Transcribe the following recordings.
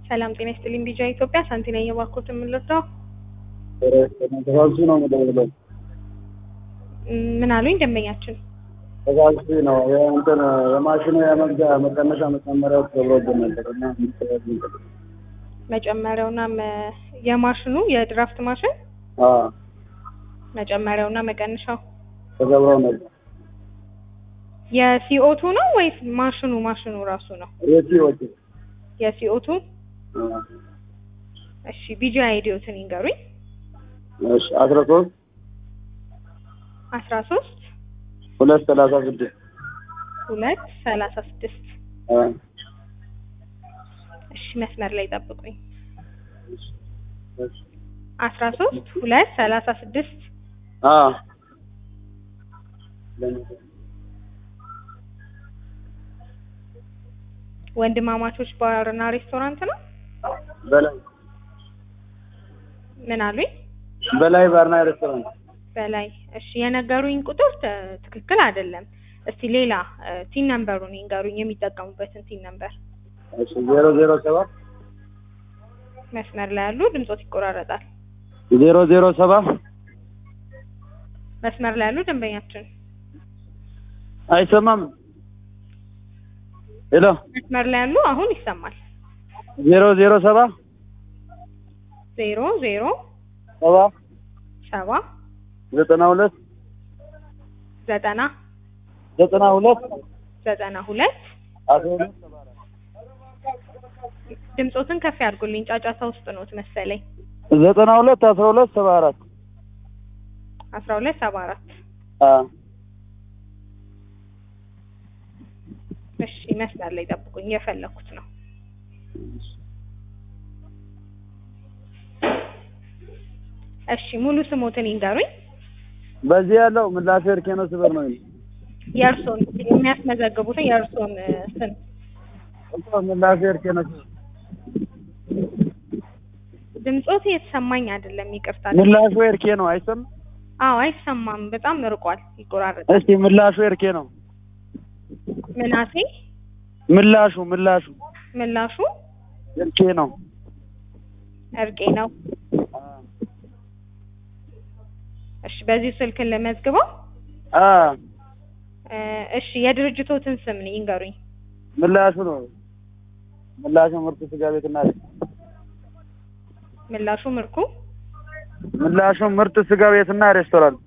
ሰላም ጤና ይስጥልኝ። ቢጃ ኢትዮጵያ ሳንቲ ነኝ። የባኮት የምንረዳው ተሳልሱ ነው የምደውለው። ምን አሉኝ ደንበኛችን? ተሳልሱ ነው እንትን የማሽኑ የመግዣ መቀነሻ መጨመሪያው ተብሎብን ነበር እና መጨመሪያውና መ- የማሽኑ የድራፍት ማሽን አዎ መጨመሪያውና መቀነሻው ተገብረው ነበር። የሲኦቱ ነው ወይስ ማሽኑ ማሽኑ ራሱ ነው? የት ወጡ የሲኦቱ እሺ። ቢጃ አይዲዮትን ይንገሩኝ። እሺ አስራ ሶስት አስራ ሶስት ሁለት ሰላሳ ስድስት ሁለት ሰላሳ ስድስት አ እሺ መስመር ላይ ጠብቁኝ። እሺ አስራ ሶስት ሁለት ሰላሳ ስድስት አ ወንድማማቾች ባርና ሬስቶራንት ነው። በላይ ምን አሉኝ? በላይ ባርና ሬስቶራንት በላይ እሺ፣ የነገሩኝ ቁጥር ተ- ትክክል አይደለም። እስቲ ሌላ እ፣ ቲን ነምበሩን ይንገሩኝ፣ የሚጠቀሙበትን ቲን ነምበር። እሺ ዜሮ ዜሮ ሰባት መስመር ላይ ያሉ ድምጾት ይቆራረጣል። ዜሮ ዜሮ ሰባ መስመር ላይ ያሉ ደንበኛችን አይሰማም። ሄሎ መስመር ላይ ያሉ አሁን ይሰማል። ዜሮ ዜሮ ሰባ ዜሮ ዜሮ ሰባ ሰባ ዘጠና ሁለት ዘጠና ዘጠና ሁለት ዘጠና ሁለት አስራ ሁለት ድምጾትን ከፍ ያድርጉልኝ። ጫጫታ ውስጥ ኖት መሰለኝ። ዘጠና ሁለት አስራ ሁለት ሰባ አራት አስራ ሁለት ሰባ አራት አ እሺ መስመር ላይ ጠብቁኝ፣ የፈለኩት ነው። እሺ ሙሉ ስሞትን ይንገሩኝ። በዚህ ያለው ምላሽ እርኬኖ ስበር ነው የእርሶን የሚያስመዘግቡትን የእርሶን እ፣ ስም እኮ ምላሽ እርኬኖ ስበር ድምጾት የተሰማኝ አይደለም፣ ይቅርታ። ምላሹ እርኬ ነው አይሰማም። አዎ አይሰማም፣ በጣም ርቋል፣ ይቆራረጣል። እስቲ ምላሹ እርኬ ነው ምናሴ ምላሹ ምላሹ ምላሹ እርኬ ነው እርቄ ነው። እሺ በዚህ ስልክን ለመዝግበው። አ እ፣ እሺ የድርጅቶትን ስም ይንገሩኝ። ምላሹ ነው ምላሹ ምርጥ ስጋ ቤትና ምላሹ ምርኩ ምላሹ ምርጥ ስጋ ቤትና ሬስቶራንት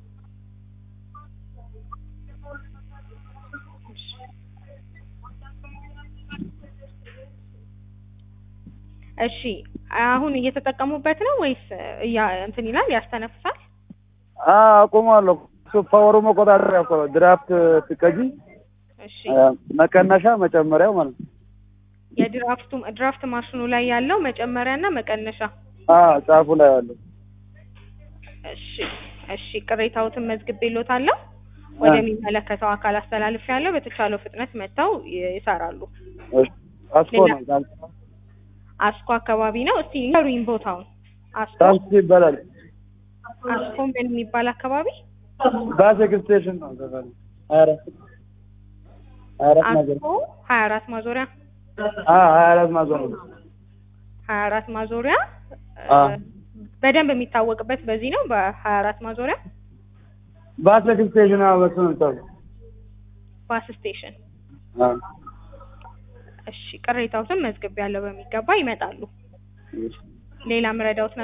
እሺ አሁን እየተጠቀሙበት ነው ወይስ እያ እንትን ይላል ያስተነፍሳል? አ አቁማለሁ። እሱ ፓወሩ መቆጣጠሪያ እኮ ነው። ድራፍት ትቀጂ እሺ አ፣ መቀነሻ መጨመሪያው ማለት ነው። የድራፍቱ ድራፍት ማሽኑ ላይ ያለው መጨመሪያና መቀነሻ። አ ጫፉ ላይ ያለው እሺ እሺ ቅሬታዎትን መዝግቤልዎታለሁ። ወደሚመለከተው አካል አስተላልፌያለሁ። በተቻለው ፍጥነት መጥተው ይ- ይሰራሉ። አስኮ ነው አስኮ አካባቢ ነው። እስቲ ንገሩኝ ቦታውን። አስኮ ታክሲ ይባላል። አስኮ ምን የሚባል አካባቢ? ባስ ስቴሽን ነው ዘፈኑ። ሀያ አራት ሀያ አራት ማዞር አስኮ ሀያ አራት ማዞሪያ አ ሀያ አራት ማዞር ነው። ሀያ አራት ማዞሪያ አ እ፣ በደንብ የሚታወቅበት በዚህ ነው በሀያ አራት ማዞሪያ ባስ ስቴሽን ነው በሱ ነው የምታውቀው። ባስ ስቴሽን። አ እሺ ቅሬታዎትን መዝግቤያለሁ። በሚገባ ይመጣሉ። ሌላ ምረዳውት